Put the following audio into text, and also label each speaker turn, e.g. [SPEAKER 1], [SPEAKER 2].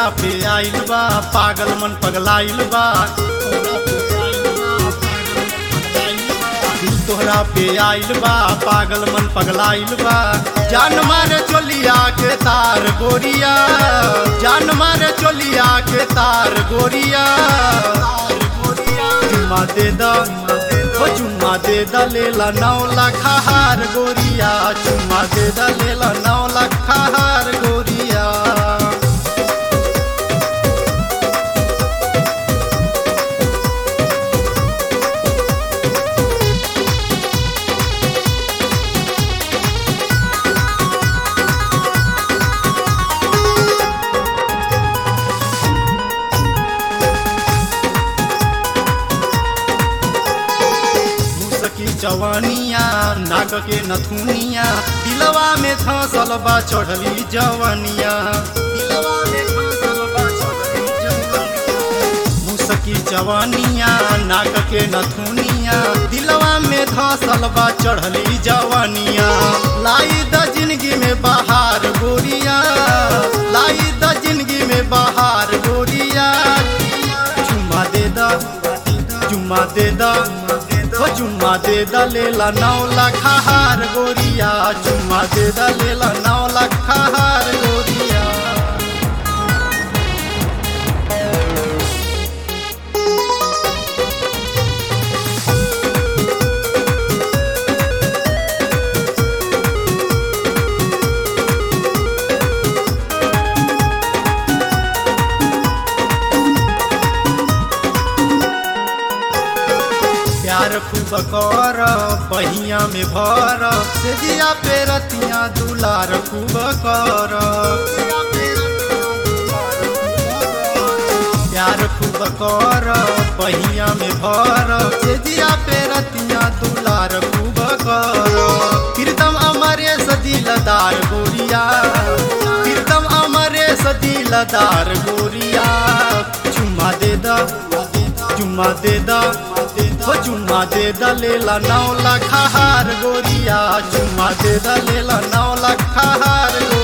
[SPEAKER 1] तोहरा पे आइल बा पागल मन पगलाइल बा दिल तोहरा पे आइल बा पागल मन पगलाइल बा जान मारे चोलिया के तार गोरिया जान मारे चोलिया के तार गोरिया चुम्मा दे द ओ चुम्मा दे द लेला नौ लाख हार गोरिया चुम्मा दे द लेला नौ लाख हार गोरिया मुसकी जवानिया नाक के नथुनिया दिलवा में धसल बा चढ़ली जवानिया दिलवा में धंसल बा चढ़ली जवानिया। मुसकी जवानिया नाक के नथुनिया दिलवा में धसल बा चढ़ली जवानिया लाई द जिंदगी में बहार गोरिया लाई द जिंदगी में बहार गोरिया चुम्मा दे द चुम्मा दे द ओ चुम्मा दे द लेला नौ लाख हार गोरिया चुम्मा दे द लेला नौ लाख हार गोरिया प्यार खूब कर बहिया में भर से दिया पे रतिया दुलार खूब कर प्यार खूब कर बहिया में भर से दिया पे रतिया दुलार खूब कर प्रीतम अमरे सदिलदार गोरिया प्रीतम अमरे सदिलदार गोरिया चुम्मा दे द चुम्मा दे द ओ चुम्मा दे द लेला नौ लाख हार गोरिया चुम्मा दे द लेला नौ लाख हार गोरिया